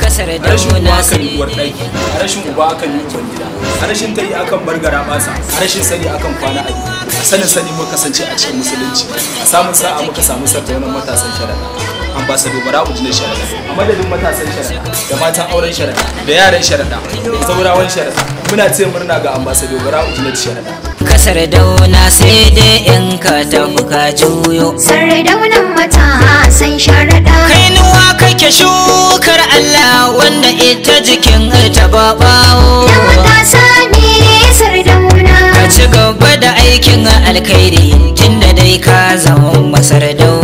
kasar a rashin uwa dauna akan yi uwar ɗaki a rashin uba akan yi uban gida a rashin tari akan bar gara basa a rashin sani akan kwana a gida a sanin sani muka kasance a cikin musulunci a samun sa'a muka samu sartaunan matasan sharaɗa ambassador bara ujinar sharaɗa a madadin matasan sharaɗa da matan auren sharaɗa da yaran sharaɗa da zaurawan sharaɗa muna ce murna ga ambassador bara ujinar sharaɗa kasar dauna sai dai in ka tafi ka juyo Sardaunan matasan sharaɗa. kainuwa kake shukar Allah wanda ita jikin ta babawo Da matasa ne sardauna. ka ci gaba da aikin alkhairi tunda dai ka zama masar dauna